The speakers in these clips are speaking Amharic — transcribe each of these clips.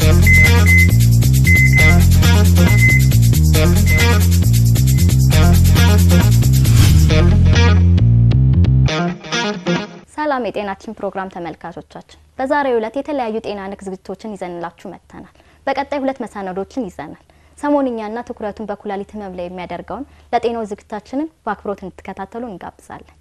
ሰላም የጤናችን ፕሮግራም ተመልካቾቻችን፣ በዛሬው ዕለት የተለያዩ ጤና ነክ ዝግጅቶችን ይዘንላችሁ መጥተናል። በቀጣይ ሁለት መሰናዶችን ይዘናል። ሰሞንኛና ትኩረቱን በኩላሊት ህመም ላይ የሚያደርገውን ለጤናው ዝግጅታችንን በአክብሮት እንድትከታተሉ እንጋብዛለን።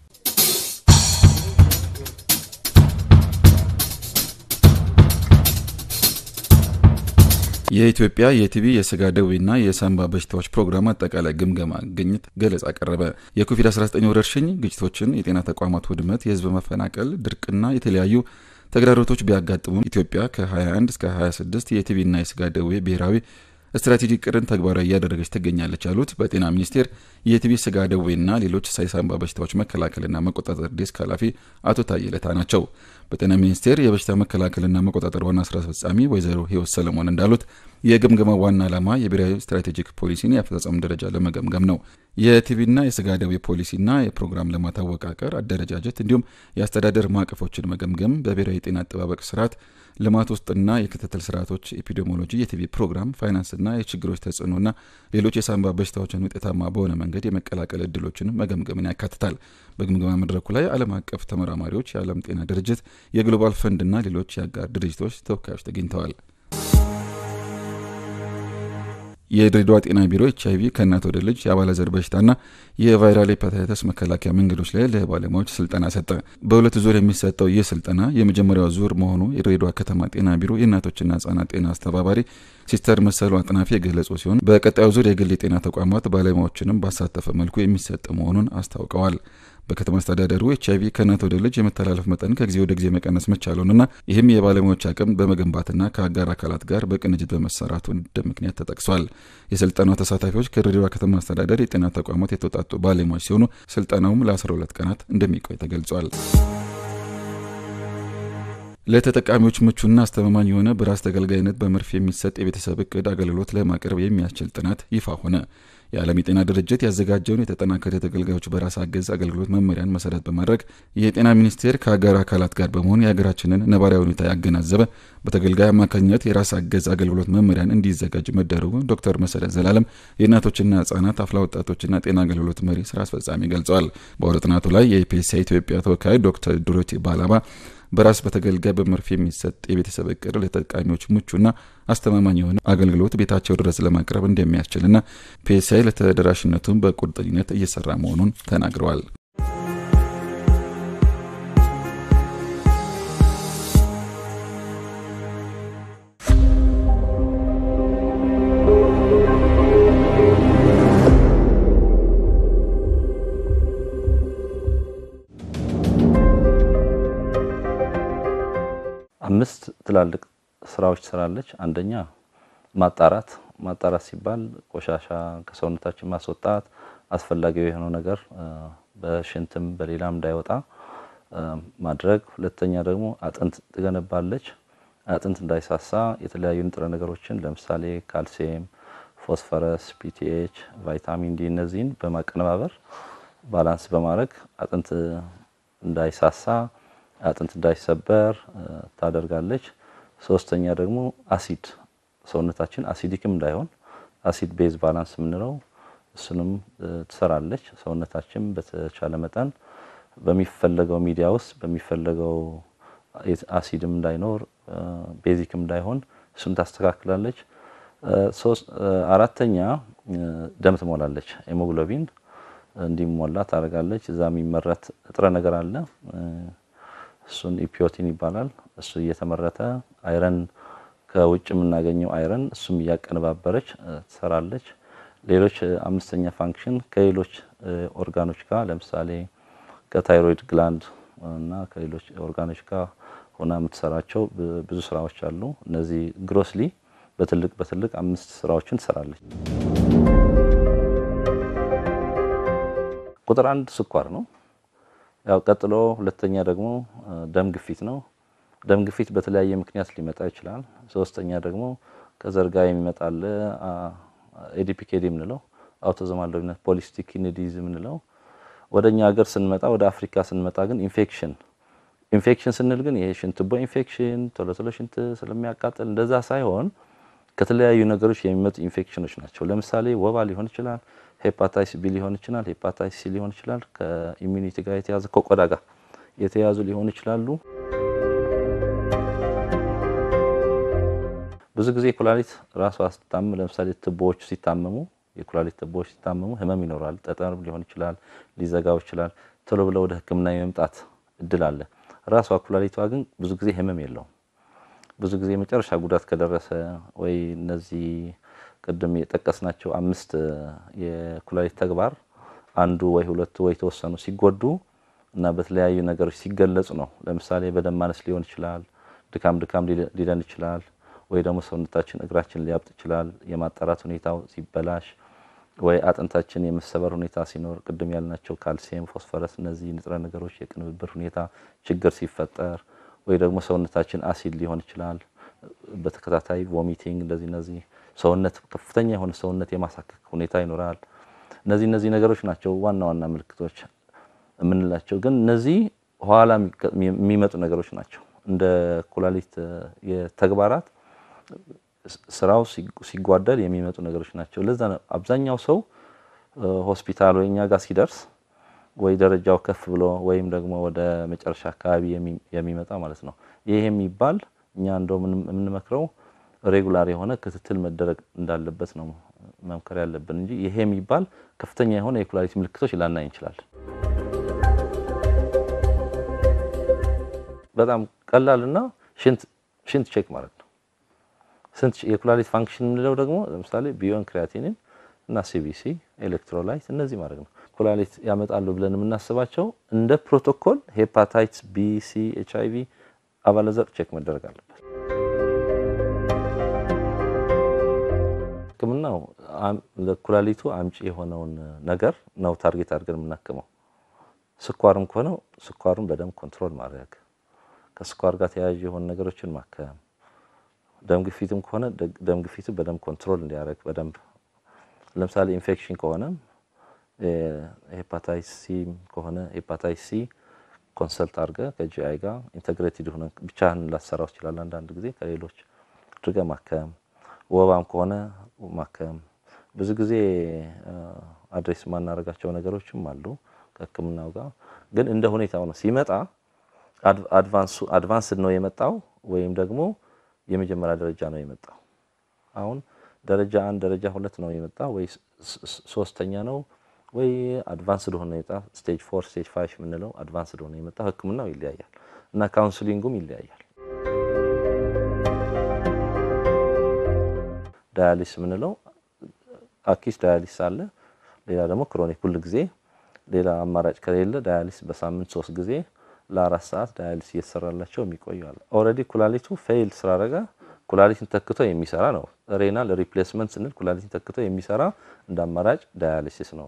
የኢትዮጵያ የቲቢ የስጋ ደዌና የሳንባ በሽታዎች ፕሮግራም አጠቃላይ ግምገማ ግኝት ገለጻ ቀረበ። የኮቪድ-19 ወረርሽኝ ግጭቶችን፣ የጤና ተቋማት ውድመት፣ የህዝብ መፈናቀል፣ ድርቅና የተለያዩ ተግዳሮቶች ቢያጋጥሙም ኢትዮጵያ ከ21 እስከ 26 የቲቢና የስጋ ደዌ ብሔራዊ ስትራቴጂ ቅርን ተግባራዊ እያደረገች ትገኛለች ያሉት በጤና ሚኒስቴር የቲቢ ስጋ ደዌና ሌሎች የሳንባ በሽታዎች መከላከልና መቆጣጠር ዴስክ ኃላፊ አቶ ታዬ ለታ ናቸው። በጤና ሚኒስቴር የበሽታ መከላከልና መቆጣጠር ዋና ስራ አስፈጻሚ ወይዘሮ ህይወት ሰለሞን እንዳሉት የግምገማው ዋና ዓላማ የብሔራዊ ስትራቴጂክ ፖሊሲን የአፈጻጸም ደረጃ ለመገምገም ነው። የቲቢና የስጋ ደዌ ፖሊሲና የፕሮግራም ልማት አወቃቀር፣ አደረጃጀት እንዲሁም የአስተዳደር ማዕቀፎችን መገምገም በብሔራዊ የጤና አጠባበቅ ስርዓት ልማት ውስጥና የክትትል ስርዓቶች፣ ኤፒዲሞሎጂ፣ የቲቢ ፕሮግራም፣ ፋይናንስና የችግሮች ተጽዕኖና ሌሎች የሳንባ በሽታዎችን ውጤታማ በሆነ መንገድ የመቀላቀል እድሎችን መገምገምን ያካትታል። በግምገማ መድረኩ ላይ ዓለም አቀፍ ተመራማሪዎች፣ የዓለም ጤና ድርጅት፣ የግሎባል ፈንድና ሌሎች የአጋር ድርጅቶች ተወካዮች ተገኝተዋል። የድሬዳዋ ጤና ቢሮ ኤች አይቪ ከእናት ወደ ልጅ የአባለዘር በሽታና የቫይራል ሄፓታይተስ መከላከያ መንገዶች ላይ ለባለሙያዎች ስልጠና ሰጠ። በሁለት ዙር የሚሰጠው ይህ ስልጠና የመጀመሪያው ዙር መሆኑ የድሬዳዋ ከተማ ጤና ቢሮ የእናቶችና ህጻናት ጤና አስተባባሪ ሲስተር መሰሉ አጥናፊ የገለጹ ሲሆን በቀጣዩ ዙር የግል የጤና ተቋማት ባለሙያዎችንም ባሳተፈ መልኩ የሚሰጥ መሆኑን አስታውቀዋል። በከተማ አስተዳደሩ ኤች አይቪ ከእናት ወደ ልጅ የመተላለፍ መጠን ከጊዜ ወደ ጊዜ መቀነስ መቻሉንና ይህም የባለሙያዎች አቅም በመገንባትና ከአጋር አካላት ጋር በቅንጅት በመሰራቱ እንደ ምክንያት ተጠቅሷል። የስልጠናው ተሳታፊዎች ከድሬዳዋ ከተማ አስተዳደር የጤና ተቋማት የተውጣጡ ባለሙያዎች ሲሆኑ ስልጠናውም ለ12 ቀናት እንደሚቆይ ተገልጿል። ለተጠቃሚዎች ምቹና አስተማማኝ የሆነ በራስ ተገልጋይነት በመርፌ የሚሰጥ የቤተሰብ እቅድ አገልግሎት ለማቅረብ የሚያስችል ጥናት ይፋ ሆነ። የዓለም የጤና ድርጅት ያዘጋጀውን የተጠናከረ የተገልጋዮች በራስ አገዝ አገልግሎት መመሪያን መሰረት በማድረግ የጤና ሚኒስቴር ከአጋር አካላት ጋር በመሆን የሀገራችንን ነባራዊ ሁኔታ ያገናዘበ በተገልጋይ አማካኝነት የራስ አገዝ አገልግሎት መመሪያን እንዲዘጋጅ መደረጉን ዶክተር መሰረት ዘላለም የእናቶችና ህጻናት አፍላ ወጣቶችና ጤና አገልግሎት መሪ ስራ አስፈጻሚ ገልጸዋል። በአውደ ጥናቱ ላይ የኢፒኤስአይ ኢትዮጵያ ተወካይ ዶክተር ዱሮቲ ባላባ በራስ በተገልጋይ በመርፌ የሚሰጥ የቤተሰብ እቅድ ለተጠቃሚዎች ምቹና አስተማማኝ የሆነ አገልግሎት ቤታቸው ድረስ ለማቅረብ እንደሚያስችልና ፒኤስአይ ለተደራሽነቱን በቁርጠኝነት እየሰራ መሆኑን ተናግረዋል። አምስት ትላልቅ ስራዎች ትሰራለች። አንደኛ ማጣራት። ማጣራት ሲባል ቆሻሻ ከሰውነታችን ማስወጣት፣ አስፈላጊው የሆነው ነገር በሽንትም በሌላም እንዳይወጣ ማድረግ። ሁለተኛ ደግሞ አጥንት ትገነባለች። አጥንት እንዳይሳሳ የተለያዩ ንጥረ ነገሮችን ለምሳሌ ካልሲየም፣ ፎስፈረስ፣ ፒቲኤች፣ ቫይታሚን ዲ እነዚህን በማቀነባበር ባላንስ በማድረግ አጥንት እንዳይሳሳ አጥንት እንዳይሰበር ታደርጋለች። ሶስተኛ ደግሞ አሲድ ሰውነታችን አሲዲክም እንዳይሆን አሲድ ቤዝ ባላንስ የምንለው እሱንም ትሰራለች። ሰውነታችን በተቻለ መጠን በሚፈለገው ሚዲያ ውስጥ በሚፈለገው አሲድም እንዳይኖር ቤዚክም እንዳይሆን እሱን ታስተካክላለች። አራተኛ ደም ትሞላለች። ሄሞግሎቢን እንዲሞላ ታደርጋለች። እዛ የሚመረት ንጥረ ነገር አለ እሱን ኢፒዮቲን ይባላል። እሱ እየተመረተ አይረን ከውጭ የምናገኘው አይረን እሱም እያቀነባበረች ትሰራለች። ሌሎች አምስተኛ ፋንክሽን ከሌሎች ኦርጋኖች ጋር ለምሳሌ ከታይሮይድ ግላንድ እና ከሌሎች ኦርጋኖች ጋር ሆና የምትሰራቸው ብዙ ስራዎች አሉ። እነዚህ ግሮስሊ በትልቅ በትልቅ አምስት ስራዎችን ትሰራለች። ቁጥር አንድ ስኳር ነው። ያው ቀጥሎ ሁለተኛ ደግሞ ደም ግፊት ነው። ደም ግፊት በተለያየ ምክንያት ሊመጣ ይችላል። ሶስተኛ ደግሞ ከዘር ጋር የሚመጣ አለ። ኤዲፒኬዲ የምንለው አውቶዞማል ዶሚናንት ፖሊሲስቲክ ኪድኒ ዲዚዝ የምንለው። ወደ እኛ ሀገር ስንመጣ ወደ አፍሪካ ስንመጣ ግን ኢንፌክሽን ኢንፌክሽን ስንል ግን ይሄ ሽንት ቱቦ ኢንፌክሽን ቶሎ ቶሎ ሽንት ስለሚያቃጥል እንደዛ ሳይሆን ከተለያዩ ነገሮች የሚመጡ ኢንፌክሽኖች ናቸው። ለምሳሌ ወባ ሊሆን ይችላል፣ ሄፓታይስ ቢ ሊሆን ይችላል፣ ሄፓታይስ ሲ ሊሆን ይችላል። ከኢሚኒቲ ጋር የተያዘ ከቆዳ ጋር የተያዙ ሊሆኑ ይችላሉ። ብዙ ጊዜ ኩላሊት ራሷ ስትታመም ለምሳሌ ትቦዎች ሲታመሙ የኩላሊት ትቦዎች ሲታመሙ ህመም ይኖራል። ጠጠር ሊሆን ይችላል፣ ሊዘጋው ይችላል። ቶሎ ብለው ወደ ሕክምና የመምጣት እድል አለ። ራሷ ኩላሊቷ ግን ብዙ ጊዜ ህመም የለውም። ብዙ ጊዜ መጨረሻ ጉዳት ከደረሰ ወይ እነዚህ ቅድም የጠቀስናቸው አምስት የኩላሊት ተግባር አንዱ ወይ ሁለቱ ወይ የተወሰኑ ሲጎዱ እና በተለያዩ ነገሮች ሲገለጹ ነው። ለምሳሌ በደም ማነስ ሊሆን ይችላል፣ ድካም ድካም ሊለን ይችላል፣ ወይ ደግሞ ሰውነታችን እግራችን ሊያብጥ ይችላል፣ የማጣራት ሁኔታው ሲበላሽ፣ ወይ አጥንታችን የመሰበር ሁኔታ ሲኖር፣ ቅድም ያልናቸው ካልሲየም፣ ፎስፈረስ እነዚህ ንጥረ ነገሮች የቅንብብር ሁኔታ ችግር ሲፈጠር፣ ወይ ደግሞ ሰውነታችን አሲድ ሊሆን ይችላል፣ በተከታታይ ቮሚቲንግ እንደዚህ እነዚህ ሰውነት ከፍተኛ የሆነ ሰውነት የማሳከክ ሁኔታ ይኖራል። እነዚህ እነዚህ ነገሮች ናቸው ዋና ዋና ምልክቶች የምንላቸው። ግን እነዚህ ኋላ የሚመጡ ነገሮች ናቸው። እንደ ኩላሊት የተግባራት ስራው ሲጓደል የሚመጡ ነገሮች ናቸው። ለዛ ነው አብዛኛው ሰው ሆስፒታል ወይ እኛ ጋር ሲደርስ ወይ ደረጃው ከፍ ብሎ ወይም ደግሞ ወደ መጨረሻ አካባቢ የሚመጣ ማለት ነው። ይህ የሚባል እኛ እንደው የምንመክረው ሬጉላር የሆነ ክትትል መደረግ እንዳለበት ነው መምከር ያለብን እንጂ ይሄ የሚባል ከፍተኛ የሆነ የኩላሊት ምልክቶች ላናይ እንችላለን። በጣም ቀላልና ሽንት ሽንት ቼክ ማለት ነው። ስንት የኩላሊት ፋንክሽን የምንለው ደግሞ ለምሳሌ ቢዮን ክሪያቲኒን እና ሲቢሲ ኤሌክትሮላይት እነዚህ ማድረግ ነው። ኩላሊት ያመጣሉ ብለን የምናስባቸው እንደ ፕሮቶኮል ሄፓታይትስ ቢ፣ ሲ፣ ኤች አይ ቪ አባለዘር ቼክ መደረግ አለበት። ሕክምናው ለኩላሊቱ አምጪ የሆነውን ነገር ነው ታርጌት አድርገን የምናክመው። ስኳርም ከሆነው ስኳሩን በደንብ ኮንትሮል ማድረግ፣ ከስኳር ጋር ተያያዥ የሆኑ ነገሮችን ማከም፣ ደም ግፊትም ከሆነ ደም ግፊቱ በደንብ ኮንትሮል እንዲያደርግ በደንብ ለምሳሌ ኢንፌክሽን ከሆነ ሄፓታይስ ሲ ከሆነ ሄፓታይስ ሲ ኮንሰልት አድርገ ከጂአይ ጋር ኢንተግሬትድ ሆነ ብቻህን ላሰራው ይችላል። አንዳንድ ጊዜ ከሌሎች አድርገ ማከም፣ ወባም ከሆነ ማከም። ብዙ ጊዜ አድሬስ የማናደርጋቸው ነገሮችም አሉ ከህክምናው ጋር ግን እንደ ሁኔታው ነው። ሲመጣ አድቫንስድ ነው የመጣው ወይም ደግሞ የመጀመሪያ ደረጃ ነው የመጣው። አሁን ደረጃ አንድ ደረጃ ሁለት ነው የመጣ ወይ ሶስተኛ ነው ወይ አድቫንስድ ሆነ የመጣ ስቴጅ ፎር ስቴጅ ፋይቭ የምንለው አድቫንስድ ሆነ የመጣ ህክምናው ይለያያል እና ካውንስሊንጉም ይለያያል። ዳያሊስ የምንለው አኪስ ዳያሊስ አለ። ሌላ ደግሞ ክሮኒክ ሁል ጊዜ ሌላ አማራጭ ከሌለ ዳያሊስ በሳምንት ሶስት ጊዜ ለአራት ሰዓት ዳያሊስ እየተሰራላቸው የሚቆዩ አለ። ኦልሬዲ ኩላሊቱ ፌይል ስላደረገ ኩላሊትን ተክቶ የሚሰራ ነው። ሬናል ሪፕሌስመንት ስንል ኩላሊትን ተክቶ የሚሰራ እንደ አማራጭ ዳያሊሲስ ነው።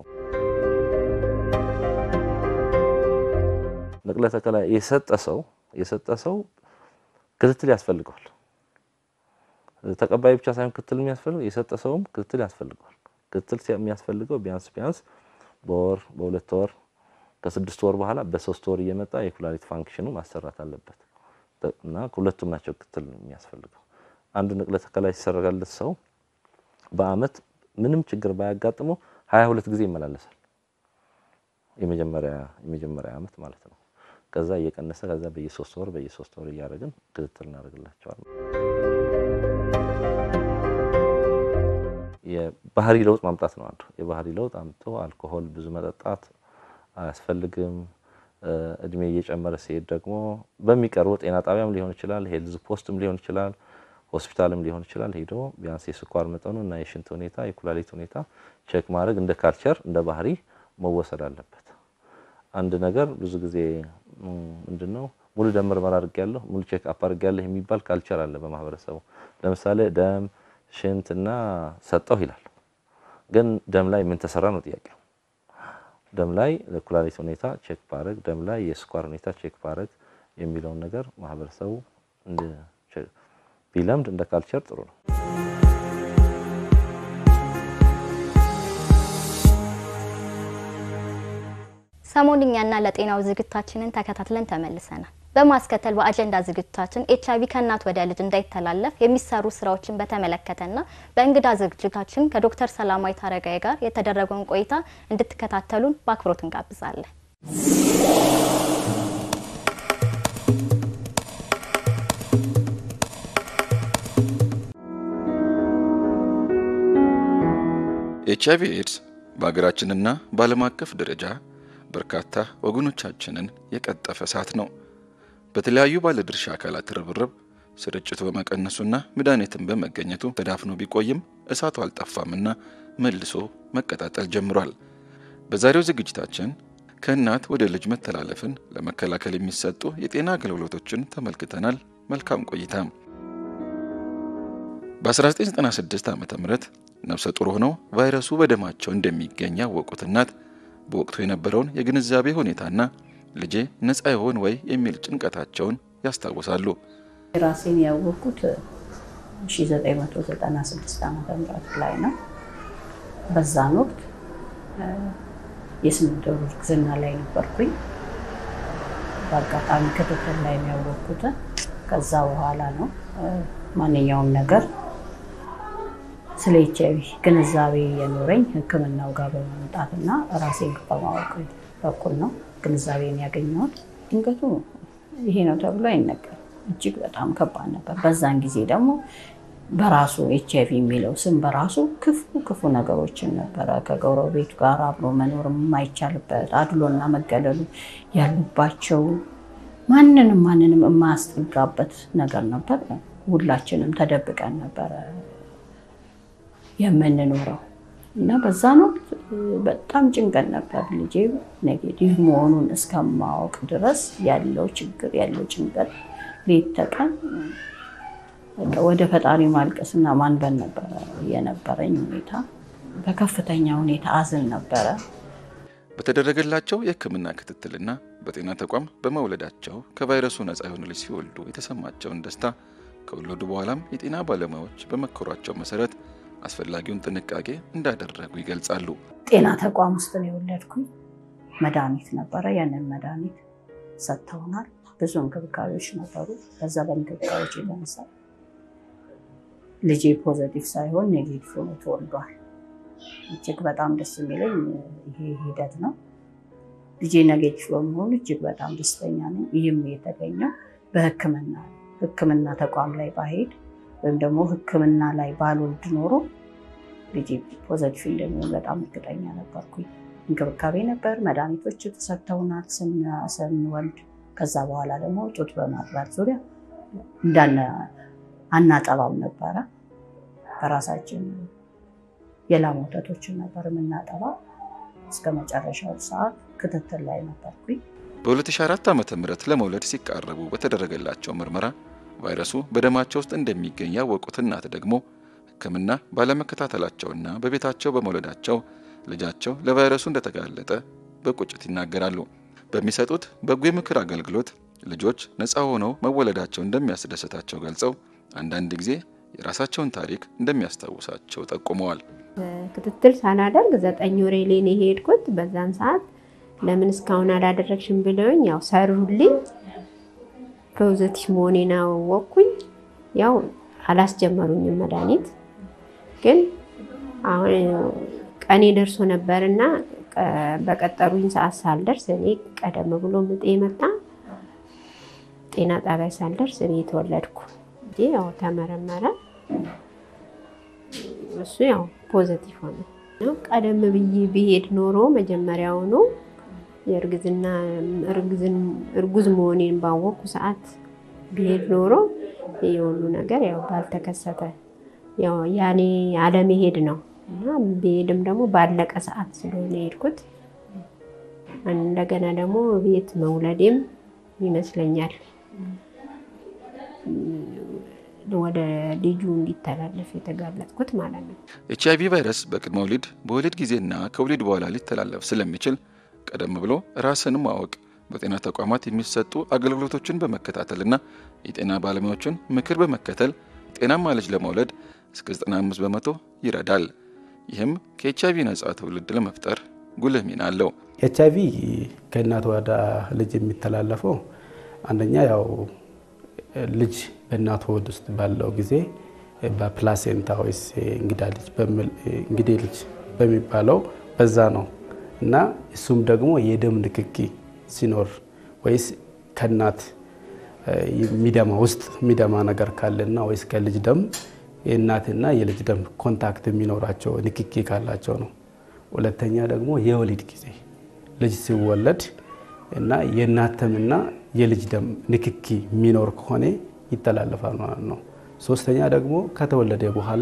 ንቅለ ተከላ የሰጠ ሰው የሰጠ ሰው ክትትል ያስፈልገዋል። ተቀባይ ብቻ ሳይሆን ክትትል የሚያስፈልገው የሰጠ ሰውም ክትትል ያስፈልገዋል። ክትትል የሚያስፈልገው ቢያንስ ቢያንስ በወር በሁለት ወር ከስድስት ወር በኋላ በሶስት ወር እየመጣ የኩላሊት ፋንክሽኑ ማሰራት አለበት እና ሁለቱም ናቸው ክትትል የሚያስፈልገው። አንድ ንቅለ ተከላ ሲሰራለት ሰው በአመት ምንም ችግር ባያጋጥመው ሀያ ሁለት ጊዜ ይመላለሳል። የመጀመሪያ የመጀመሪያ አመት ማለት ነው። ከዛ እየቀነሰ ከዛ በየሶስት ወር በየሶስት ወር እያደረግን ክትትል እናደርግላቸዋል። የባህሪ ለውጥ ማምጣት ነው አንዱ። የባህሪ ለውጥ አምጥቶ አልኮሆል ብዙ መጠጣት አያስፈልግም። እድሜ እየጨመረ ሲሄድ ደግሞ በሚቀርቡ ጤና ጣቢያም ሊሆን ይችላል፣ ሄልዝ ፖስትም ሊሆን ይችላል፣ ሆስፒታልም ሊሆን ይችላል። ሄዶ ቢያንስ የስኳር መጠኑ እና የሽንት ሁኔታ የኩላሊት ሁኔታ ቼክ ማድረግ እንደ ካልቸር እንደ ባህሪ መወሰድ አለበት። አንድ ነገር ብዙ ጊዜ ምንድነው ሙሉ ደም ምርመራ አድርጌያለሁ፣ ሙሉ ቼክ አፕ አድርጌያለሁ የሚባል ካልቸር አለ በማህበረሰቡ። ለምሳሌ ደም ሽንትና ሰጠው ይላል፣ ግን ደም ላይ ምን ተሰራ ነው ጥያቄው። ደም ላይ ለኩላሊት ሁኔታ ቼክ ባረግ፣ ደም ላይ የስኳር ሁኔታ ቼክ ባረግ የሚለውን ነገር ማህበረሰቡ ቢለምድ እንደ ካልቸር ጥሩ ነው። ሰሞንኛና ለጤናው ዝግታችንን ተከታትለን ተመልሰናል። በማስከተል በአጀንዳ ዝግጅታችን ኤች አይቪ ከእናት ወደ ልጅ እንዳይተላለፍ የሚሰሩ ስራዎችን በተመለከተና በእንግዳ ዝግጅታችን ከዶክተር ሰላማዊት አረጋይ ጋር የተደረገውን ቆይታ እንድትከታተሉን በአክብሮት እንጋብዛለን። ኤች አይቪ ኤድስ በሀገራችንና በዓለም አቀፍ ደረጃ በርካታ ወገኖቻችንን የቀጠፈ እሳት ነው። በተለያዩ ባለድርሻ አካላት ርብርብ ስርጭቱ በመቀነሱና መድኃኒትን በመገኘቱ ተዳፍኖ ቢቆይም እሳቱ አልጠፋምና መልሶ መቀጣጠል ጀምሯል። በዛሬው ዝግጅታችን ከእናት ወደ ልጅ መተላለፍን ለመከላከል የሚሰጡ የጤና አገልግሎቶችን ተመልክተናል። መልካም ቆይታ። በ1996 ዓ ም ነፍሰ ጡር ሆነው ቫይረሱ በደማቸው እንደሚገኝ ያወቁት እናት በወቅቱ የነበረውን የግንዛቤ ሁኔታና ልጄ ነፃ ይሆን ወይ የሚል ጭንቀታቸውን ያስታውሳሉ። ራሴን ያወቅኩት 1996 ዓ ም ላይ ነው። በዛን ወቅት የስምንት ወር እርግዝና ላይ ነበርኩኝ። በአጋጣሚ ክትትል ላይ ነው ያወቅኩት። ከዛ በኋላ ነው ማንኛውም ነገር ስለ ኤች አይቪ ግንዛቤ የኖረኝ ሕክምናው ጋር በመምጣት እና ራሴን በማወቅ በኩል ነው ግንዛቤን ያገኘሁት። ድንገቱ ይሄ ነው ተብሎ አይነገርም። እጅግ በጣም ከባድ ነበር። በዛን ጊዜ ደግሞ በራሱ ኤች አይቪ የሚለው ስም በራሱ ክፉ ክፉ ነገሮችን ነበረ። ከጎረቤቱ ጋር አብሮ መኖር የማይቻልበት አድሎና መገለሉ ያሉባቸው ማንንም ማንንም የማያስጠጋበት ነገር ነበር። ሁላችንም ተደብቀን ነበረ የምንኖረው እና በዛን ወቅት በጣም ጭንቀት ነበር። ልጄ ኔጌቲቭ መሆኑን እስከማወቅ ድረስ ያለው ችግር ያለው ጭንቀት ሌት ተቀን ወደ ፈጣሪ ማልቀስና ማንበን ነበረ የነበረኝ ሁኔታ። በከፍተኛ ሁኔታ አዝን ነበረ። በተደረገላቸው የሕክምና ክትትልና በጤና ተቋም በመውለዳቸው ከቫይረሱ ነፃ የሆነ ልጅ ሲወልዱ የተሰማቸውን ደስታ ከወለዱ በኋላም የጤና ባለሙያዎች በመከሯቸው መሰረት አስፈላጊውን ጥንቃቄ እንዳደረጉ ይገልጻሉ። ጤና ተቋም ውስጥ ነው የወለድኩኝ። መድኃኒት ነበረ። ያንን መድኃኒት ሰጥተውናል። ብዙ እንክብካቤዎች ነበሩ። በዛ በእንክብካቤዎች የተነሳ ልጄ ፖዘቲቭ ሳይሆን ኔጌቲቭ ሆኖ ተወልዷል። እጅግ በጣም ደስ የሚለኝ ይሄ ሂደት ነው። ልጄ ኔጌቲቭ በመሆኑ እጅግ በጣም ደስተኛ ነኝ። ይህም የተገኘው በሕክምና ሕክምና ተቋም ላይ ባሄድ ወይም ደግሞ ሕክምና ላይ ባልወልድ ኖሮ ልጄ ፖዘቲቭ እንደሚሆን በጣም እርግጠኛ ነበርኩኝ። እንክብካቤ ነበር፣ መድኃኒቶች ተሰጥተውናል ስንወልድ። ከዛ በኋላ ደግሞ ጡት በማጥባት ዙሪያ እንዳነ አናጠባም ነበረ። በራሳችን የላም ወተቶችን ነበር የምናጠባ። እስከ መጨረሻው ሰዓት ክትትል ላይ ነበርኩኝ። በ2004 ዓ ም ለመውለድ ሲቃረቡ በተደረገላቸው ምርመራ ቫይረሱ በደማቸው ውስጥ እንደሚገኝ ያወቁት እናት ደግሞ ሕክምና ባለመከታተላቸውና በቤታቸው በመውለዳቸው ልጃቸው ለቫይረሱ እንደተጋለጠ በቁጭት ይናገራሉ። በሚሰጡት በጎ የምክር አገልግሎት ልጆች ነፃ ሆነው መወለዳቸው እንደሚያስደስታቸው ገልጸው አንዳንድ ጊዜ የራሳቸውን ታሪክ እንደሚያስታውሳቸው ጠቁመዋል። ክትትል ሳላደርግ ዘጠኝ ወሬ ላይ ነው የሄድኩት። በዛን ሰዓት ለምን እስካሁን አላደረግሽም ብለውኝ ያው ሰሩልኝ። ፖዘቲቭ መሆኔን አወቅኩኝ። ያው አላስጀመሩኝም መድኃኒት ግን አሁን ቀኔ ደርሶ ነበርና በቀጠሩኝ ሰዓት ሳልደርስ እኔ ቀደም ብሎ ምጤ መጣ። ጤና ጣቢያ ሳልደርስ እኔ የተወለድኩ እንጂ ያው ተመረመረ። እሱ ያው ፖዘቲቭ ሆነ። ቀደም ብዬ ብሄድ ኖሮ መጀመሪያውኑ የእርግዝና እርጉዝ መሆኔን ባወቅኩ ሰዓት ብሄድ ኖሮ ይህ ሁሉ ነገር ያው ባልተከሰተ ያው ያኔ አለመሄድ ነው እና ብሄድም ደግሞ ባለቀ ሰዓት ስለሆነ የሄድኩት እንደገና ደግሞ ቤት መውለዴም ይመስለኛል ወደ ልጁ እንዲተላለፍ የተጋለጥኩት ማለት ነው። ኤች አይቪ ቫይረስ በቅድመ ወሊድ በወሊድ ጊዜና ከወሊድ በኋላ ሊተላለፍ ስለሚችል ቀደም ብሎ ራስን ማወቅ በጤና ተቋማት የሚሰጡ አገልግሎቶችን በመከታተልና የጤና ባለሙያዎችን ምክር በመከተል ጤናማ ልጅ ለመውለድ እስከ 95 በመቶ ይረዳል። ይህም ከኤች አይቪ ነጻ ትውልድ ለመፍጠር ጉልህ ሚና አለው። ኤች አይቪ ከእናት ወደ ልጅ የሚተላለፈው አንደኛ ያው ልጅ በእናት ሆድ ውስጥ ባለው ጊዜ በፕላሴንታ ወይስ እንግዳ ልጅ እንግዴ ልጅ በሚባለው በዛ ነው እና እሱም ደግሞ የደም ንክኪ ሲኖር ወይስ ከእናት የሚደማ ውስጥ የሚደማ ነገር ካለና ወይስ ከልጅ ደም የእናትና የልጅ ደም ኮንታክት የሚኖራቸው ንክኪ ካላቸው ነው። ሁለተኛ ደግሞ የወሊድ ጊዜ ልጅ ሲወለድ እና የእናት ደምና የልጅ ደም ንክኪ የሚኖር ከሆነ ይተላለፋል ማለት ነው። ሶስተኛ ደግሞ ከተወለደ በኋላ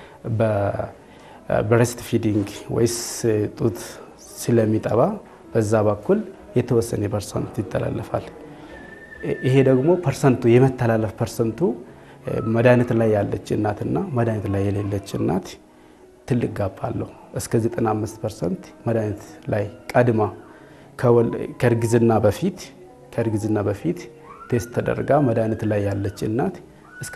በብሬስት ፊዲንግ ወይስ ጡት ስለሚጠባ በዛ በኩል የተወሰነ ፐርሰንት ይተላለፋል። ይሄ ደግሞ ፐርሰንቱ የመተላለፍ ፐርሰንቱ መድኃኒት ላይ ያለች እናትና መድኃኒት ላይ የሌለች እናት ትልቅ ጋፕ አለው። እስከ 95 ፐርሰንት መድኃኒት ላይ ቀድማ ከእርግዝና በፊት ከእርግዝና በፊት ቴስት ተደርጋ መድኃኒት ላይ ያለች እናት እስከ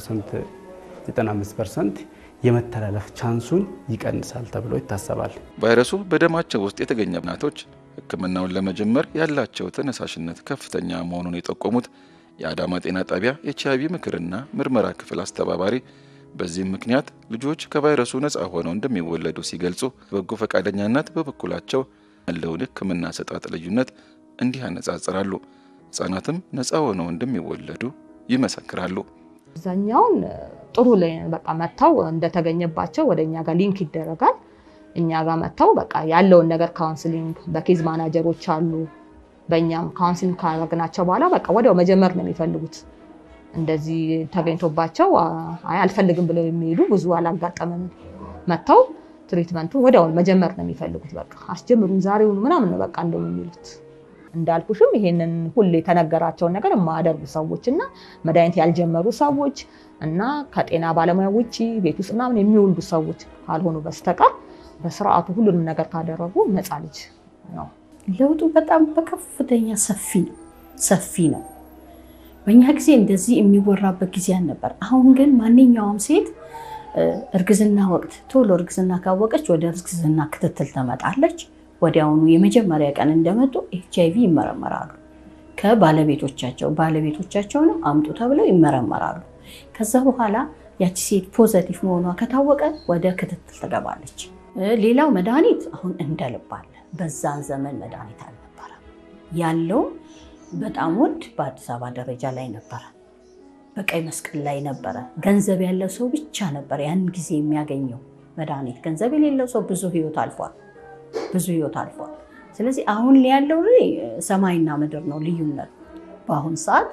95 ፐርሰንት የመተላለፍ ቻንሱን ይቀንሳል ተብሎ ይታሰባል። ቫይረሱ በደማቸው ውስጥ የተገኘ እናቶች ሕክምናውን ለመጀመር ያላቸው ተነሳሽነት ከፍተኛ መሆኑን የጠቆሙት የአዳማ ጤና ጣቢያ ኤች አይቪ ምክርና ምርመራ ክፍል አስተባባሪ በዚህም ምክንያት ልጆች ከቫይረሱ ነፃ ሆነው እንደሚወለዱ ሲገልጹ፣ በጎ ፈቃደኛነት በበኩላቸው ያለውን ሕክምና አሰጣጥ ልዩነት እንዲህ ያነጻጽራሉ። ህጻናትም ነፃ ሆነው እንደሚወለዱ ይመሰክራሉ። አብዛኛውን ጥሩ ላይ በቃ መጥተው እንደተገኘባቸው ወደ እኛ ጋር ሊንክ ይደረጋል። እኛ ጋር መጥተው በቃ ያለውን ነገር ካውንስሊንግ በኬዝ ማናጀሮች አሉ። በእኛም ካውንስሊንግ ካረግናቸው በኋላ በቃ ወዲያው መጀመር ነው የሚፈልጉት። እንደዚህ ተገኝቶባቸው አይ አልፈልግም ብለው የሚሄዱ ብዙ አላጋጠመንም። መጥተው ትሪትመንቱ ወዲያው መጀመር ነው የሚፈልጉት። በቃ አስጀምሩን ዛሬውን ምናምን ነው በቃ እንደው የሚሉት እንዳልኩሽም ይሄንን ሁሌ የተነገራቸውን ነገር የማያደርጉ ሰዎች እና መድኃኒት ያልጀመሩ ሰዎች እና ከጤና ባለሙያ ውጭ ቤት ውስጥ ምናምን የሚወልዱ ሰዎች ካልሆኑ በስተቀር በስርዓቱ ሁሉንም ነገር ካደረጉ ነፃ ልጅ ነው። ለውጡ በጣም በከፍተኛ ሰፊ ነው ሰፊ ነው። በእኛ ጊዜ እንደዚህ የሚወራበት ጊዜ አልነበር። አሁን ግን ማንኛውም ሴት እርግዝና ወቅት ቶሎ እርግዝና ካወቀች ወደ እርግዝና ክትትል ትመጣለች። ወዲያውኑ የመጀመሪያ ቀን እንደመጡ ኤች አይቪ ይመረመራሉ። ከባለቤቶቻቸው ባለቤቶቻቸውንም አምጡ ተብለው ይመረመራሉ። ከዛ በኋላ ያቺ ሴት ፖዘቲቭ መሆኗ ከታወቀ ወደ ክትትል ትገባለች። ሌላው መድኃኒት አሁን እንደልባለ በዛን ዘመን መድኃኒት አልነበረም። ያለው በጣም ውድ በአዲስ አበባ ደረጃ ላይ ነበረ፣ በቀይ መስቀል ላይ ነበረ። ገንዘብ ያለው ሰው ብቻ ነበር ያን ጊዜ የሚያገኘው መድኃኒት። ገንዘብ የሌለው ሰው ብዙ ህይወት አልፏል ብዙ ህይወት አልፏል። ስለዚህ አሁን ያለው ሰማይና ምድር ነው ልዩነት። በአሁን ሰዓት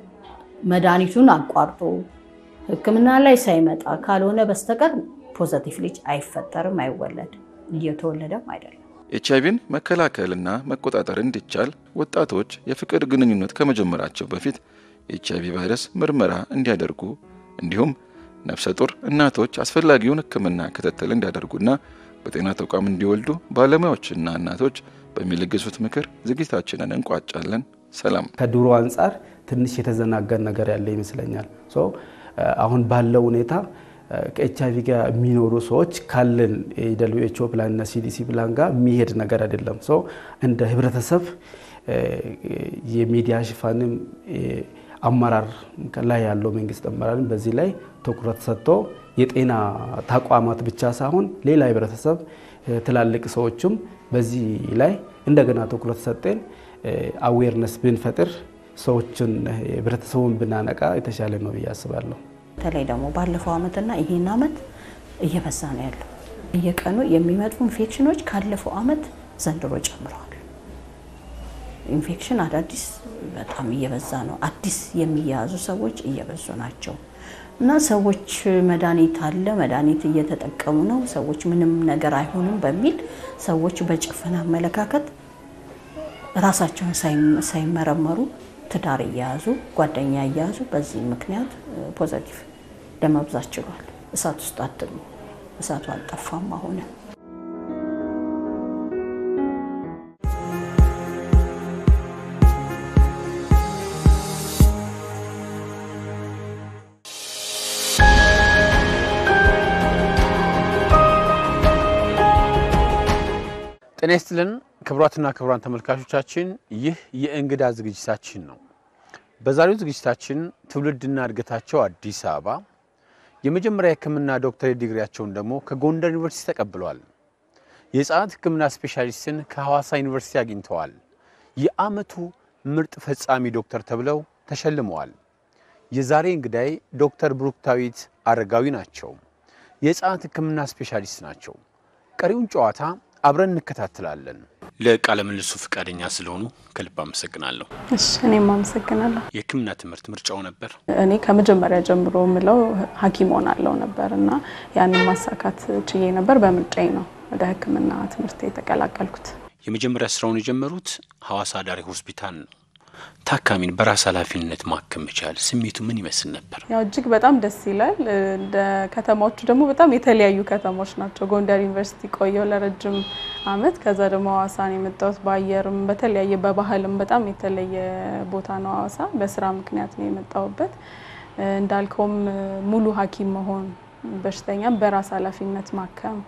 መድኃኒቱን አቋርጦ ሕክምና ላይ ሳይመጣ ካልሆነ በስተቀር ፖዘቲቭ ልጅ አይፈጠርም፣ አይወለድም፣ እየተወለደም አይደለም። ኤች አይቪን መከላከልና መቆጣጠር እንዲቻል ወጣቶች የፍቅር ግንኙነት ከመጀመራቸው በፊት የኤች አይቪ ቫይረስ ምርመራ እንዲያደርጉ እንዲሁም ነፍሰ ጡር እናቶች አስፈላጊውን ሕክምና ክትትል እንዲያደርጉና በጤና ተቋም እንዲወልዱ ባለሙያዎችና እናቶች በሚለግሱት ምክር ዝግጅታችንን እንቋጫለን። ሰላም። ከድሮ አንጻር ትንሽ የተዘናገን ነገር ያለ ይመስለኛል። አሁን ባለው ሁኔታ ከኤች አይቪ ጋር የሚኖሩ ሰዎች ካለን የደብሊው ኤች ኦ ፕላን እና ሲዲሲ ፕላን ጋር የሚሄድ ነገር አይደለም። እንደ ህብረተሰብ የሚዲያ ሽፋንም አመራር ላይ ያለው መንግስት አመራርም በዚህ ላይ ትኩረት ሰጥቶ የጤና ተቋማት ብቻ ሳይሆን ሌላ ህብረተሰብ ትላልቅ ሰዎችም በዚህ ላይ እንደገና ትኩረት ሰጠን አዌርነስ ብንፈጥር ሰዎችን ህብረተሰቡን ብናነቃ የተሻለ ነው ብዬ አስባለሁ። በተለይ ደግሞ ባለፈው ዓመትና ይሄን ዓመት እየበዛ ነው ያለው። እየቀኑ የሚመጡ ኢንፌክሽኖች ካለፈው ዓመት ዘንድሮ ጨምረዋል። ኢንፌክሽን አዳዲስ በጣም እየበዛ ነው። አዲስ የሚያዙ ሰዎች እየበዙ ናቸው እና ሰዎች መድኃኒት አለ መድኃኒት እየተጠቀሙ ነው፣ ሰዎች ምንም ነገር አይሆንም በሚል ሰዎች በጭፍን አመለካከት ራሳቸውን ሳይመረመሩ ትዳር እየያዙ ጓደኛ እየያዙ በዚህ ምክንያት ፖዘቲቭ ለመብዛት ችሏል። እሳት ውስጥ አትሉ፣ እሳቱ አልጠፋም አሁንም ጤና ይስጥልን ክቡራትና ክቡራን ተመልካቾቻችን፣ ይህ የእንግዳ ዝግጅታችን ነው። በዛሬው ዝግጅታችን ትውልድና እድገታቸው አዲስ አበባ የመጀመሪያ የሕክምና ዶክተር ዲግሪያቸውን ደግሞ ከጎንደር ዩኒቨርሲቲ ተቀብለዋል። የህፃናት ሕክምና ስፔሻሊስትን ከሐዋሳ ዩኒቨርሲቲ አግኝተዋል። የዓመቱ ምርጥ ፈጻሚ ዶክተር ተብለው ተሸልመዋል። የዛሬ እንግዳይ ዶክተር ብሩክታዊት አረጋዊ ናቸው። የህፃናት ሕክምና ስፔሻሊስት ናቸው። ቀሪውን ጨዋታ አብረን እንከታተላለን። ለቃለ ምልልሱ ፈቃደኛ ስለሆኑ ከልብ አመሰግናለሁ። እሺ እኔም አመሰግናለሁ። የህክምና ትምህርት ምርጫው ነበር? እኔ ከመጀመሪያ ጀምሮ የምለው ሐኪም ሆናለሁ ነበር እና ያንን ማሳካት ችዬ ነበር። በምርጫዬ ነው ወደ ህክምና ትምህርት የተቀላቀልኩት። የመጀመሪያ ስራውን የጀመሩት ሐዋሳ አዳሪ ሆስፒታል ነው። ታካሚን በራስ ኃላፊነት ማከም መቻል ስሜቱ ምን ይመስል ነበር? ያው እጅግ በጣም ደስ ይላል። እንደ ከተማዎቹ ደግሞ በጣም የተለያዩ ከተሞች ናቸው። ጎንደር ዩኒቨርሲቲ ቆየው ለረጅም አመት። ከዛ ደግሞ ሐዋሳን የመጣሁት በአየርም በተለያየ በባህልም በጣም የተለየ ቦታ ነው ሐዋሳ። በስራ ምክንያት ነው የመጣሁበት። እንዳልከውም ሙሉ ሐኪም መሆን በሽተኛም በራስ ኃላፊነት ማከም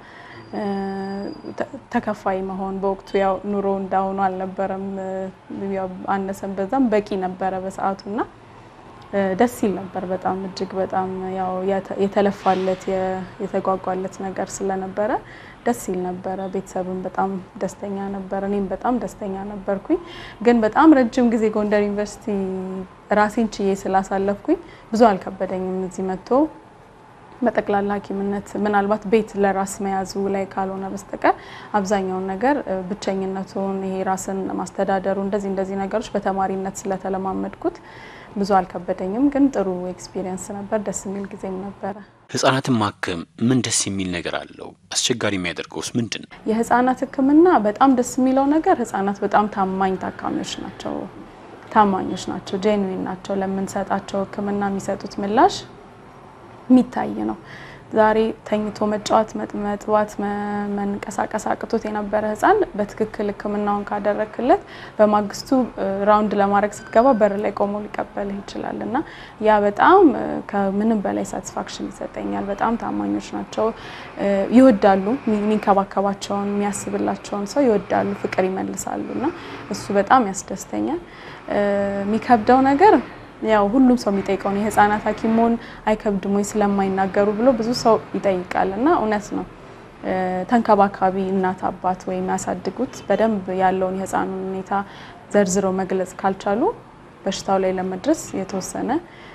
ተከፋይ መሆን በወቅቱ ያው ኑሮ እንዳሁኑ አልነበረም። ያው አነሰን በዛም በቂ ነበረ በሰዓቱ እና ደስ ይል ነበር። በጣም እጅግ በጣም ያው የተለፋለት የተጓጓለት ነገር ስለነበረ ደስ ይል ነበረ። ቤተሰብም በጣም ደስተኛ ነበር፣ እኔም በጣም ደስተኛ ነበርኩኝ። ግን በጣም ረጅም ጊዜ ጎንደር ዩኒቨርሲቲ ራሴን ችዬ ስላሳለፍኩኝ ብዙ አልከበደኝም እዚህ መጥቶ በጠቅላላ ሐኪምነት ምናልባት ቤት ለራስ መያዙ ላይ ካልሆነ በስተቀር አብዛኛውን ነገር ብቸኝነቱን ይሄ ራስን ማስተዳደሩ እንደዚህ እንደዚህ ነገሮች በተማሪነት ስለተለማመድኩት ብዙ አልከበደኝም። ግን ጥሩ ኤክስፒሪየንስ ነበር። ደስ የሚል ጊዜም ነበረ። ህጻናትን ማከም ምን ደስ የሚል ነገር አለው? አስቸጋሪ የሚያደርገውስ ምንድን ነው? የህጻናት ሕክምና በጣም ደስ የሚለው ነገር ህጻናት በጣም ታማኝ ታካሚዎች ናቸው። ታማኞች ናቸው። ጄንዊን ናቸው። ለምንሰጣቸው ሕክምና የሚሰጡት ምላሽ የሚታይ ነው። ዛሬ ተኝቶ መጫወት፣ መጥባት፣ መንቀሳቀስ አቅቶት የነበረ ህፃን በትክክል ህክምናውን ካደረክለት በማግስቱ ራውንድ ለማድረግ ስትገባ በር ላይ ቆሞ ሊቀበልህ ይችላል እና ያ በጣም ከምንም በላይ ሳቲስፋክሽን ይሰጠኛል። በጣም ታማኞች ናቸው። ይወዳሉ። የሚንከባከባቸውን የሚያስብላቸውን ሰው ይወዳሉ፣ ፍቅር ይመልሳሉ እና እሱ በጣም ያስደስተኛል። የሚከብደው ነገር ያው ሁሉም ሰው የሚጠይቀው ነው። የህፃናት ሐኪም መሆን አይከብድም ወይ ስለማይናገሩ ብሎ ብዙ ሰው ይጠይቃል እና እውነት ነው። ተንከባካቢ እናት አባት ወይም ያሳድጉት በደንብ ያለውን የህፃኑን ሁኔታ ዘርዝረው መግለጽ ካልቻሉ በሽታው ላይ ለመድረስ የተወሰነ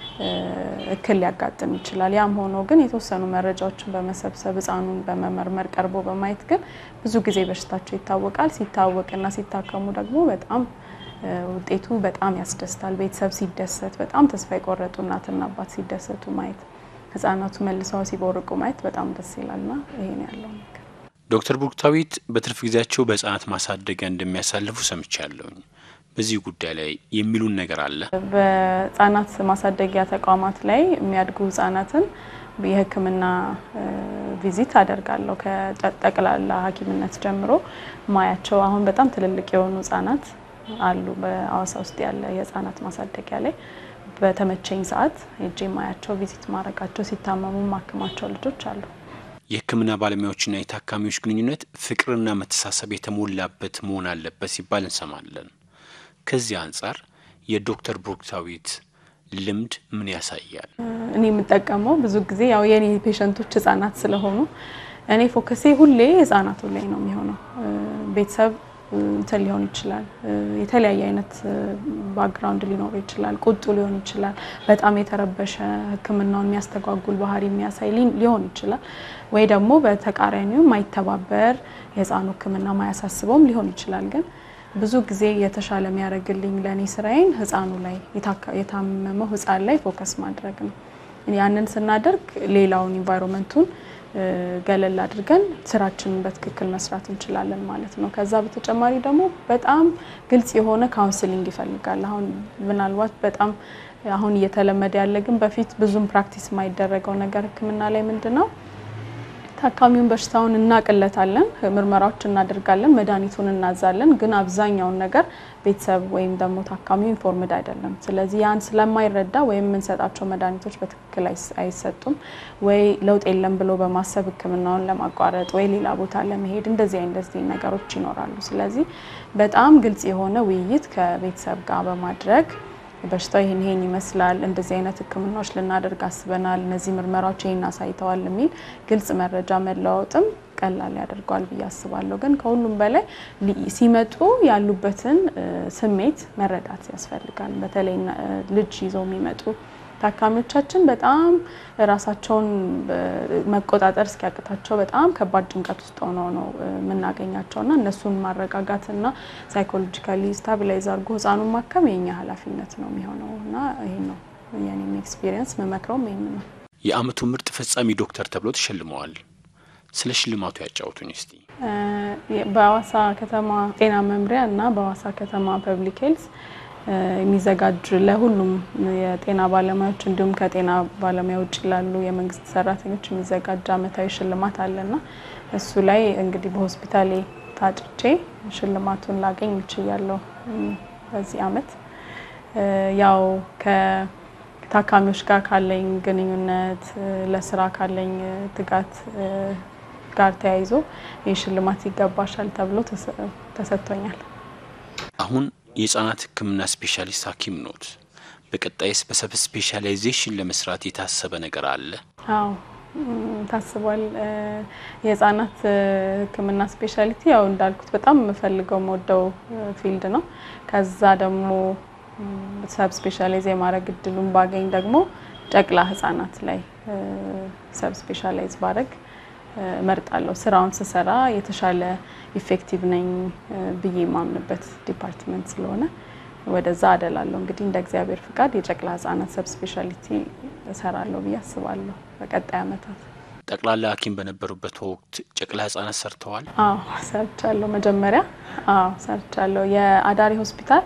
እክል ሊያጋጥም ይችላል። ያም ሆኖ ግን የተወሰኑ መረጃዎችን በመሰብሰብ ህፃኑን በመመርመር ቀርቦ በማየት ግን ብዙ ጊዜ በሽታቸው ይታወቃል። ሲታወቅና ሲታከሙ ደግሞ በጣም ውጤቱ በጣም ያስደስታል። ቤተሰብ ሲደሰት፣ በጣም ተስፋ የቆረጡ እናትና አባት ሲደሰቱ ማየት፣ ህጻናቱ መልሰው ሲቦርቁ ማየት በጣም ደስ ይላልና ይሄን ያለው ነገር። ዶክተር ብሩክታዊት በትርፍ ጊዜያቸው በህጻናት ማሳደጊያ እንደሚያሳልፉ ሰምቻለሁኝ። በዚህ ጉዳይ ላይ የሚሉን ነገር አለ? በህጻናት ማሳደጊያ ተቋማት ላይ የሚያድጉ ህጻናትን የህክምና ቪዚት አደርጋለሁ። ከጠቅላላ ሐኪምነት ጀምሮ ማያቸው አሁን በጣም ትልልቅ የሆኑ ህጻናት አሉ በአዋሳ ውስጥ ያለ የህፃናት ማሳደጊያ ላይ በተመቸኝ ሰዓት ሄጄ ማያቸው ቪዚት ማድረጋቸው ሲታመሙ ማክማቸው ልጆች አሉ። የህክምና ባለሙያዎችና የታካሚዎች ግንኙነት ፍቅርና መተሳሰብ የተሞላበት መሆን አለበት ሲባል እንሰማለን። ከዚህ አንጻር የዶክተር ብሩክታዊት ልምድ ምን ያሳያል? እኔ የምጠቀመው ብዙ ጊዜ ያው የኔ ፔሸንቶች ህጻናት ስለሆኑ እኔ ፎከሴ ሁሌ ህጻናቱ ላይ ነው የሚሆነው። ቤተሰብ እንትን ሊሆን ይችላል። የተለያየ አይነት ባክግራውንድ ሊኖረው ይችላል። ቁጡ ሊሆን ይችላል። በጣም የተረበሸ ህክምናውን የሚያስተጓጉል ባህሪ የሚያሳይ ሊሆን ይችላል። ወይ ደግሞ በተቃራኒው ማይተባበር የህፃኑ ህክምና ማያሳስበውም ሊሆን ይችላል። ግን ብዙ ጊዜ የተሻለ የሚያደርግልኝ ለእኔ ስራዬን ህፃኑ ላይ የታመመው ህፃን ላይ ፎከስ ማድረግ ነው። ያንን ስናደርግ ሌላውን ኢንቫይሮንመንቱን ገለል አድርገን ስራችንን በትክክል መስራት እንችላለን ማለት ነው። ከዛ በተጨማሪ ደግሞ በጣም ግልጽ የሆነ ካውንስሊንግ ይፈልጋል። አሁን ምናልባት በጣም አሁን እየተለመደ ያለ ግን በፊት ብዙም ፕራክቲስ የማይደረገው ነገር ህክምና ላይ ምንድን ነው ታካሚውን በሽታውን እናቅለታለን፣ ምርመራዎች እናደርጋለን፣ መድኃኒቱን እናዛለን። ግን አብዛኛውን ነገር ቤተሰብ ወይም ደግሞ ታካሚው ኢንፎርምድ አይደለም። ስለዚህ ያን ስለማይረዳ ወይም የምንሰጣቸው መድኃኒቶች በትክክል አይሰጡም ወይ ለውጥ የለም ብሎ በማሰብ ህክምናውን ለማቋረጥ ወይ ሌላ ቦታ ለመሄድ እንደዚህ እንደዚህ ነገሮች ይኖራሉ። ስለዚህ በጣም ግልጽ የሆነ ውይይት ከቤተሰብ ጋር በማድረግ በሽታው ይህን ይህን ይመስላል፣ እንደዚህ አይነት ሕክምናዎች ልናደርግ አስበናል፣ እነዚህ ምርመራዎች ይህን አሳይተዋል የሚል ግልጽ መረጃ መለዋወጥም ቀላል ያደርገዋል ብዬ አስባለሁ። ግን ከሁሉም በላይ ሲመጡ ያሉበትን ስሜት መረዳት ያስፈልጋል። በተለይ ልጅ ይዘው የሚመጡ ታካሚዎቻችን በጣም ራሳቸውን መቆጣጠር እስኪያቅታቸው በጣም ከባድ ጭንቀት ውስጥ ሆነው ነው የምናገኛቸው እና እነሱን ማረጋጋትና ሳይኮሎጂካሊ ስታቢላይዝ አድርጎ ህፃኑን ማከም የኛ ኃላፊነት ነው የሚሆነው እና ይህ ነው የኔም ኤክስፒሪየንስ መመክረውም ይህን ነው። የአመቱ ምርጥ ፈጻሚ ዶክተር ተብሎ ተሸልመዋል። ስለ ሽልማቱ ያጫውቱኝ እስቲ። በሀዋሳ ከተማ ጤና መምሪያ እና በሀዋሳ ከተማ ፐብሊክ ሄልዝ የሚዘጋጅ ለሁሉም የጤና ባለሙያዎች እንዲሁም ከጤና ባለሙያ ውጭ ላሉ የመንግስት ሰራተኞች የሚዘጋጅ አመታዊ ሽልማት አለና እሱ ላይ እንግዲህ በሆስፒታሌ ታጭቼ ሽልማቱን ላገኝ እችላለሁ በዚህ አመት። ያው ከታካሚዎች ጋር ካለኝ ግንኙነት ለስራ ካለኝ ትጋት ጋር ተያይዞ ይህ ሽልማት ይገባሻል ተብሎ ተሰጥቶኛል። አሁን የህጻናት ህክምና ስፔሻሊስት ሐኪም ኖት። በቀጣይስ በሰብ ስፔሻላይዜሽን ለመስራት የታሰበ ነገር አለ? አዎ ታስቧል። የህጻናት ህክምና ስፔሻሊቲ ያው እንዳልኩት በጣም የምፈልገው መወደው ፊልድ ነው። ከዛ ደግሞ ሰብ ስፔሻላይዝ የማድረግ እድሉን ባገኝ ደግሞ ጨቅላ ህጻናት ላይ ሰብ ስፔሻላይዝ ባረግ እመርጣለሁ። ስራውን ስሰራ የተሻለ ኢፌክቲቭ ነኝ ብዬ የማምንበት ዲፓርትመንት ስለሆነ ወደዛ አደላለሁ። እንግዲህ እንደ እግዚአብሔር ፍቃድ የጨቅላ ህጻናት ሰብ ስፔሻሊቲ እሰራለሁ ብዬ አስባለሁ በቀጣይ አመታት። ጠቅላላ ሐኪም በነበሩበት ወቅት ጨቅላ ህጻናት ሰርተዋል? አዎ ሰርቻለሁ። መጀመሪያ አዎ ሰርቻለሁ። የአዳሪ ሆስፒታል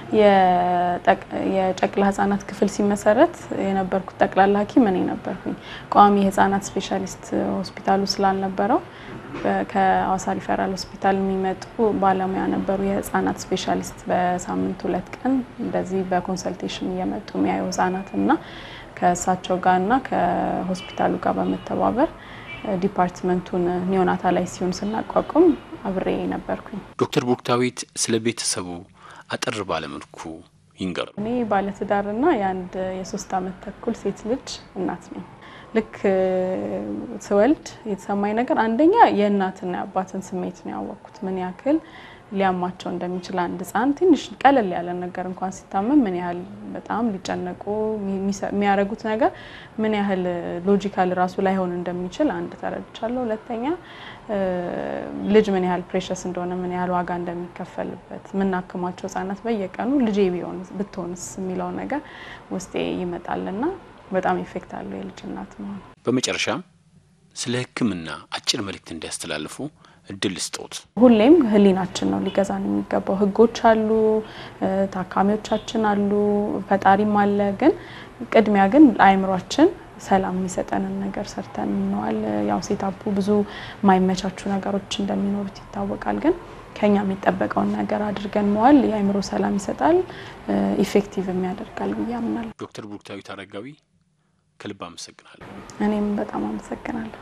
የጨቅላ ህጻናት ክፍል ሲመሰረት የነበርኩት ጠቅላላ ሐኪም እኔ ነበርኩኝ። ቋሚ የህጻናት ስፔሻሊስት ሆስፒታሉ ስላልነበረው ከሀዋሳ ሪፈራል ሆስፒታል የሚመጡ ባለሙያ ነበሩ የህጻናት ስፔሻሊስት በሳምንት ሁለት ቀን እንደዚህ በኮንሰልቴሽን እየመጡ የሚያዩ ህጻናት እና ከእሳቸው ጋር እና ከሆስፒታሉ ጋር በመተባበር ዲፓርትመንቱን ኒዮናታላይ ሲሆን ስናቋቁም አብሬ ነበርኩኝ። ዶክተር ቡርክታዊት ስለ ቤተሰቡ አጠር ባለመልኩ ይንገሩ። እኔ ባለትዳርና የአንድ የሶስት አመት ተኩል ሴት ልጅ እናት ነኝ። ልክ ስወልድ የተሰማኝ ነገር አንደኛ የእናትና የአባትን ስሜት ነው ያወቅኩት። ምን ያክል ሊያማቸው እንደሚችል አንድ ህፃን ትንሽ ቀለል ያለ ነገር እንኳን ሲታመም ምን ያህል በጣም ሊጨነቁ የሚያደርጉት ነገር ምን ያህል ሎጂካል ራሱ ላይሆን እንደሚችል አንድ ተረድቻለሁ። ሁለተኛ ልጅ ምን ያህል ፕሬሸስ እንደሆነ ምን ያህል ዋጋ እንደሚከፈልበት የምናክማቸው ህጻናት በየቀኑ ልጄ ቢሆን ብትሆንስ የሚለው ነገር ውስጤ ይመጣልና በጣም ኢፌክት አለው የልጅ እናት መሆን። በመጨረሻም ስለ ሕክምና አጭር መልእክት እንዲያስተላልፉ እድል ስጦት። ሁሌም ህሊናችን ነው ሊገዛን የሚገባው። ህጎች አሉ፣ ታካሚዎቻችን አሉ፣ ፈጣሪም አለ። ግን ቅድሚያ ግን ለአእምሯችን ሰላም የሚሰጠንን ነገር ሰርተን እንዋል። ያው ሴታፑ ብዙ የማይመቻቹ ነገሮች እንደሚኖሩት ይታወቃል። ግን ከኛ የሚጠበቀውን ነገር አድርገን መዋል የአእምሮ ሰላም ይሰጣል፣ ኢፌክቲቭም ያደርጋል ብዬ አምናለሁ። ዶክተር ቡርክታዊት አረጋዊ ከልብ አመሰግናለሁ። እኔም በጣም አመሰግናለሁ።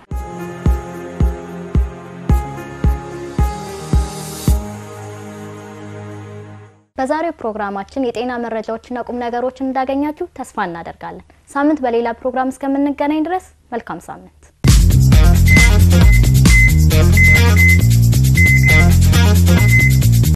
በዛሬው ፕሮግራማችን የጤና መረጃዎችና ቁም ነገሮችን እንዳገኛችሁ ተስፋ እናደርጋለን። ሳምንት በሌላ ፕሮግራም እስከምንገናኝ ድረስ መልካም ሳምንት